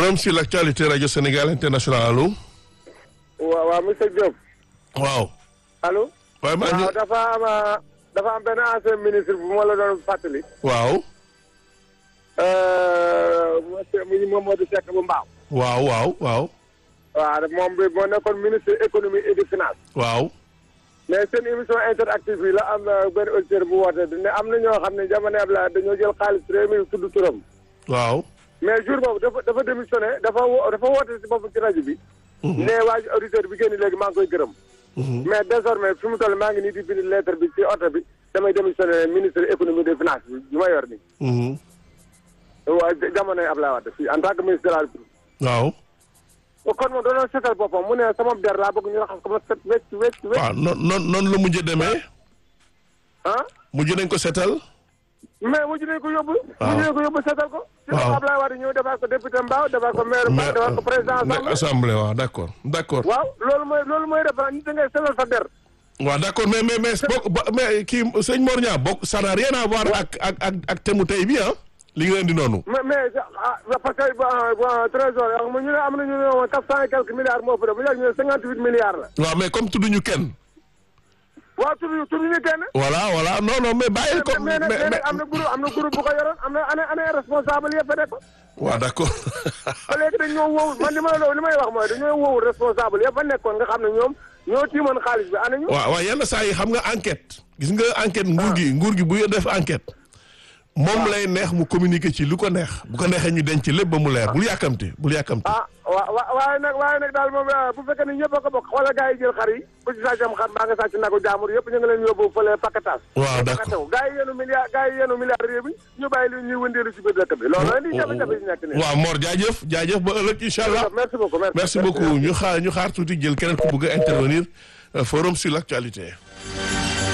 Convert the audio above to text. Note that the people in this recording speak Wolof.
forum sur l'actualité radio Sénégal international allo. waaw waaw monsieur Diop. waaw. allo. waaye maa ngi waaw dafa am dafa am benn ancien ministre bu ma la doon fàttali. waaw. monsieur Mamadou Seck bu Mbaaw. waaw waaw waaw. waaw moom bi moo nekkoon ministre économie et des finances. waaw. mais seen émission interactive yi la am benn auditeur bu woote ne am na ñoo xam ne jamono Abdoulaye dañoo jël xaalis réew mi tudd turam. waaw. mais jour boobu dafa dafa démissionné dafa wo dafa woote si boppam ci rajo bi. ne waa ji auditeur bi génn léegi maa ngi koy gërëm. mais désormais fi mu toll maa ngi nii di bind lettre bi ci oto bi damay démissionné ministre économie des finances bi bi ma yor nii. waa jamonoy Abdoulaye Wade fii en tant que ministre de la République. waaw. kon moom doon seetal boppam mu ne sama der laa bëgg ñu raxas ko ma set wecc wecc wecc. waaw noonu noonu noonu la mujjee demee. ah. mujj nañ ko setal. mais mujj nañ ko yóbbu. waaw mujj nañ ko yóbbu seetal ko. waaw ci Abdoulaye Wade ñëw defar ko député Mbao defar ko maire Mbao defar ko président mais assemblée. assemblée waaw d'accord d'accord. waaw loolu mooy loolu mooy def nit da ngay seetal sa der. waaw d'accord mais mais mais bokk ba- mais kii sëñ Mor Niang bokk ça n'a rien à voir ak ak ak ak thème tey bi ah. li nga indi noonu. mais mais ah parce que bon bon trésor yi ñu ne am nañu ne woon quatre cent et quelques milliards moo fa def bu yàgg ñu ne cinquante huit milliards la. waaw mais comme tudduñu kenn. waaw tur bi tur bi ñu kenn. voilà voilà non non mais bàyyil ko mais mais mais nag mais am na groupe am na groupe bu ko yoroon am na ana ana responsable yëpp a nekk. waaw d'accord. ba léegi dañ ñoo wowul man li ma la li may wax mooy dañoo wowul responsable yëpp a nekkoon nga xam ne ñoom ñoo tiimoon xaalis bi ana ñu. waaw waaw yenn saa yi xam nga enquête gis nga enquête nguur gi nguur gi bu def enquête moom lay neex mu communiquer ci lu ko neex bu ko neexee ñu denc lépp ba mu leer bul yàkkamti bul yàkkamti. ah wa wa waaye nag waaye nag daal moom bu fekkee ne ñëpp a ko bokk xoolal gars yi jël xar yi ku ci sàccam xar mbaa nga sàcc nagu jaamur yëpp ñu ngi leen yóbbu fële pakataas waaw d'accord gars yi yenu milliard gars yi yenu milliard réew mi ñu bàyyi li ñuy wëndeelu ci biir dëkk bi loolu la di jafe-jafe yi nekk nii waaw Mor jaajëf jaajëf ba ëllëg incha allah merci beaucoup merci beaucoup ñu xaar ñu xaar tuuti jël keneen ku bëgg a intervenir euh, forum sur l'actualité